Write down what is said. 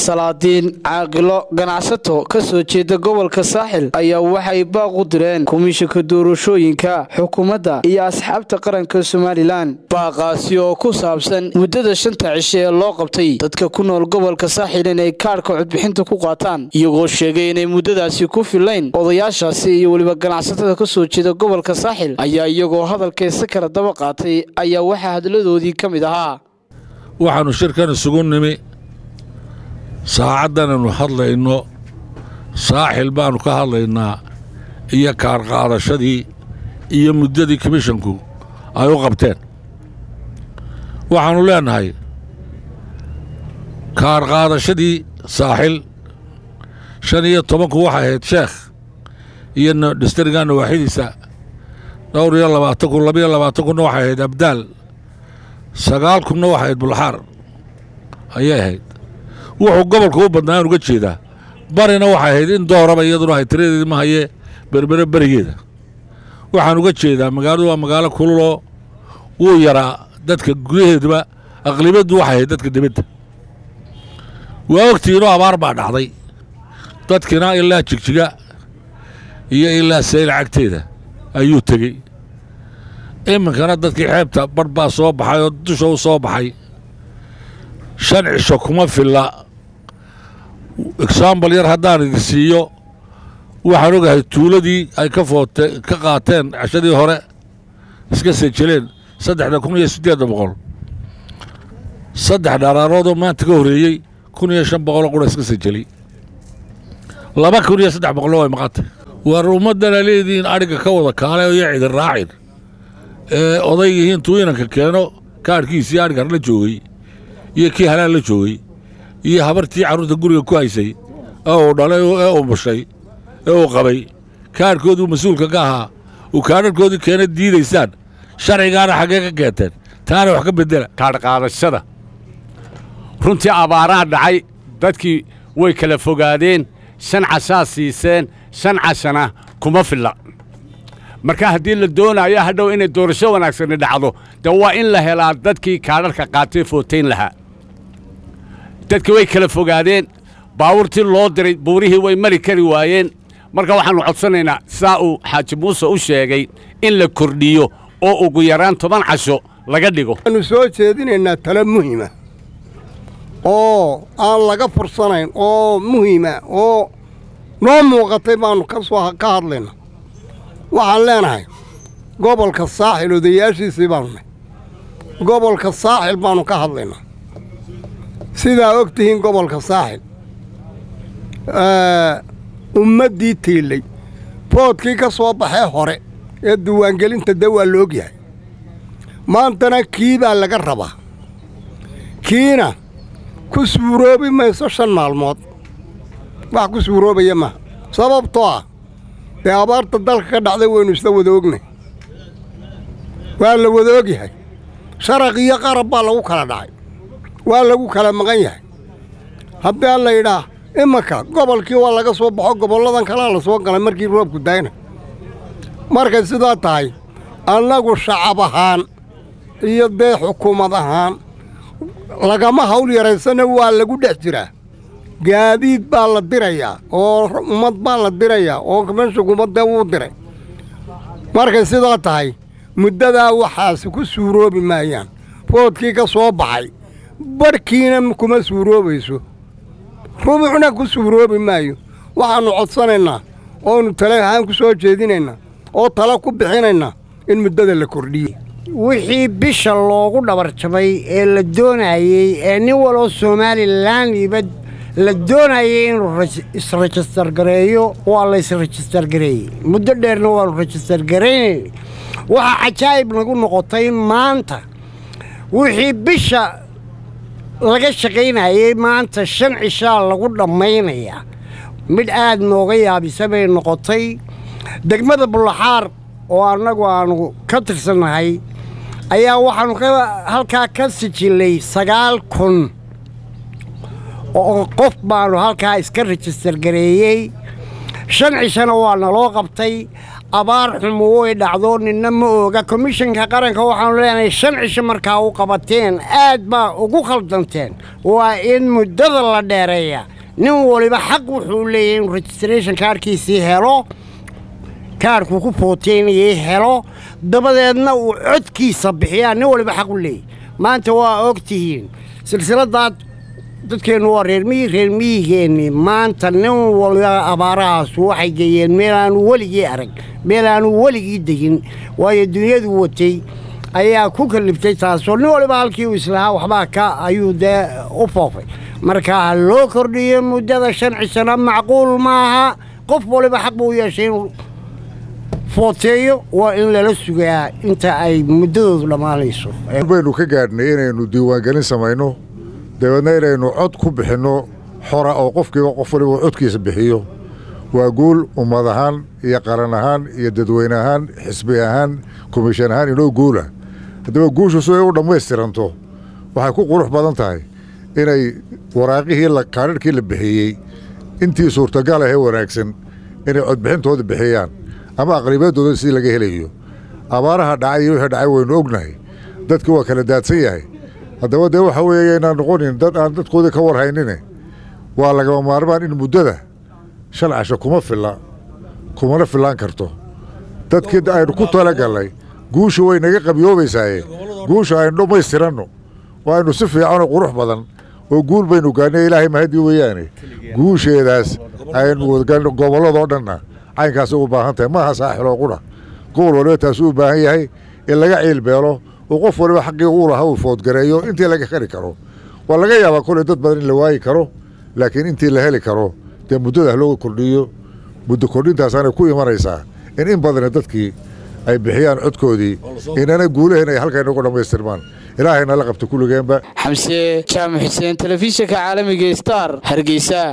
salaadiin caaqilo ganacsato ka soo jeeda gobolka saaxil ayaa waxay baaq u direen komishanka doorashooyinka xukuumadda iyo asxaabta qaranka somalilan baaqaasi oo ku saabsan muddada shanta cishe ee loo qabtay dadka ku nool gobolka saaxil inay kaadhka codbixinta ku qaataan iyagoo sheegay inay muddadaasi ku filayn odayaashaasi iyo weliba ganacsatada ka soo jeeda gobolka saaxil ayaa iyagoo hadalkaysa kala daba qaatay ayaa waxaa hadladoodii ka mid ahaa waxaannu shirkan isugu nimi saacaddanaynu hadlayno saaxil baannu ka hadlaynaa iyo kaarqaadashadii iyo muddadii komishanku ay u qabteen waxaannu leennahay kaarqaadashadii saaxil shan iyo tobanku waxay ahayd sheekh iyo dhistriga nawaaxidiisa dhowr iyo labaatan kun labiyo labaatan kunna waxay ahayd abdaal sagaal kunna waxay ahayd bulxaar ayay ahayd wuxuu gobolka u badnaa aan uga jeedaa barina waxay ahayd in dooraba iyaduna ahay tiradeedi ma hayee berbere berigeeda waxaan uga jeedaa magaaladu waa magaalo kululoo wuu yaraa dadka gudaheeduba aqlibaddu waxay ahayd dadka dibadda waa ogtiinoo abaar baa dhacday dadkina ilaa jigjiga iyo ilaa sayl cagteeda ayuu tegey iminkana dadkii xeebta barh baa soo baxay oo dusha u soo baxay shan cisho kuma filla exaambal yar haddaan idin siiyo waxaan ogahay tuuladii ay ka foote ka qaateen cashadii hore iska sejeleen saddexda kun iyo siddeedda boqol saddex dharaaroodoo maanta ka horreeyey kun iyo shan boqoloo qura iska sejeli laba kun iyo saddex boqollo way maqantay war ummaddana leedihiin adhigga ka wada kaale iyo cidin raacin ee oday yihiin tuu inanka keeno kaadhkiisii adhigar la joogay iyo kii halaan la joogay iyo habartii carruurta guriga ku haysay ee uu dhalay ee uu mushay ee uu qabay kaadhkooduu mas-uulka ka ahaa uu kaadharkoodii keena diidaysaan sharcigaana xaggee ka keenteen taana wax ka beddela kaadhqaadashada runtii abaaraa dhacay dadkii way kala fogaadeen shan cashaa siiseen shan cashana kuma filla marka haddii la doonayo hadhow inay doorasho wanaagsani dhacdo dee waa in la helaa dadkii kaadharka qaatay footayn lahaa dadkii way kala fogaadeen baawurtii loo diray buurihii way mari kari waayeen marka waxaannu codsanaynaa saa uu xaaji muuse u sheegay in la kordhiyo oo ugu yaraan toban casho laga dhigo waxaannu soo jeedinaynaa talo muhima oo aan laga fursanayn oo muhima oo noo muuqatay baannu ka soo ka hadlayna waxaan leenahay gobolka saaxil odayaashiisii baannu nahy gobolka saaxil baannu ka hadlaynaa sidaa og tihiin gobolka saaxil ummaddii tiillay boodkii ka soo baxee hore ee diiwaangelinta dee waa la og yahay maantana kii baa laga rabaa kiina ku suuroobi mayso shan maalmood wax ku suuroobaya maaha sababtoo ah dee abaarta dalka ka dhacday waynu isla wada ognay waa la wada og yahay sharaq iyo qarab baa lagu kala dhacay waa lagu kala maqan yahay haddii aan la yidhaah imanka gobolkii waa laga soo baxo gobolladan kalea la soo galay markii roobku daayna markay sidaa tahay annagu shacab ahaan iyo dee xukuumad ahaan lagama hawl yaraysana waa lagu dhex jiraa gaadiid baa la dirayaa oo ummad baa la dirayaa oo kameshukuumaddee wuu diray markay sidaa tahay muddadaa waxaasi ku suuroobi maayaan foodkii ka soo baxay badhkiina kuma suuroobayso rubuxna ku suuroobi maayo waxaannu codsanaynaa oonu tale ahaan ku soo jeedinaynaa oo tale ku bixinaynaa in muddada la kordhiye wixii bisha loogu dhabarjabay ee la doonayey ee nin waloo somalilandiba la doonayay inuu isrejistar gareeyo waa la ysrejistar gareeyey muddo dheerna waanu rejistar garaynayna waxaa cajaa'ib nagu noqotay in maanta wixii bisha laga shaqaynayey maanta shan cishaa lagu dhammaynayaa midh aad nooga yaabisa bay noqotay degmada bullaxaar oo annagu aannu ka tirsannahay ayaa waxaannu halkaa ka sijillay sagaal kun oo qof baannu halkaa iska rejistar gareeyey shan cishana waa naloo qabtay abaar xumo way dhacdo ninna ma ooga komishanka qaranka waxaanu leenahay shan cisho markaa u qabateen aad baa ugu khaldanteen waa in muddada la dheereeya nin waliba xaq wuxuu leeyahay inuu registration kaarhkiisii helo kaarhkuu ku footeynayay helo dabadeedna uu codkiisa bixiyaa nin waliba xaq u leeyahy maanta waa og tihiin silsiladaad dadkeennu waa reermiyi reermiyigeennii maanta nin waliba abaarahaasu waxay geeyeen meel aanu weligii arag meel aanu weligii degin waayo dunyadu watay ayaa ku kaliftay taasoo nin waliba halkii uu islahaa waxbaa ka ayuu dee u foofay marka ha loo kordhiyo muddada shan cisana macquul maaha qof waliba xaq buu u yeeshay inuu footeeyo waa in lala sugaa inta ay muddadoodu dhammaanayso baynu ka gaadhnay inaynu diiwaangelin samayno dabeedna inaynu cod ku bixinno xora oo qofkiiba qof waliba codkiisa bixiyo waa guul ummad ahaan iyo qaran ahaan iyo dadweyne ahaan xisbi ahaan komishan ahaan inoo guula haddaba guushu si ay u dhammaystiranto waxay ku qurux badan tahay inay waraaqihii kaadhirhkii la bixiyey intii suurtagal ahee wanaagsan inay codbixintooda bixiyaan ama aqlibeedooda sidii laga helayo abaaraha dhacay iyo wixii dhacay waynu ognahay dadki waa kala daadsan yahay haddaba dee waxa weeye inaan noqonin dad aan dadkoodii ka warhaynine waa lagama maarmaan in muddada shan casho kuma filla kumana fillaan karto dadkii aynu ku talagallay guushu way naga qabyoobaysaaye guusha aynu dhammaystiranno oo aynu si fiicanoo qurux badan oo guul baynu gaadhnay ilaahay mahadii weeyaane guusheedaas aynu gobolladoo dhanna caynkaasay u baahan tahay maaha saaxiloo qudha gobol waliba taasuu u baahan yahay in laga ciilbeelo oo qof waliba xaqii uu lahaa uu foodgareeyo intii laga heli karo waa laga yaabaa koley dad badan in la waayi karo laakiin intii la heli karo dee muddada looga kordhiyo muddo kordhintaasaanay ku imanaysaa in in badana dadkii ay bixiyaan codkoodii inana guulahen ay halkay nagu dhammaystirmaan ilaahayna la qabta kulligeenba xamse jaamac xuseen telefishinka caalamiga star hargeysa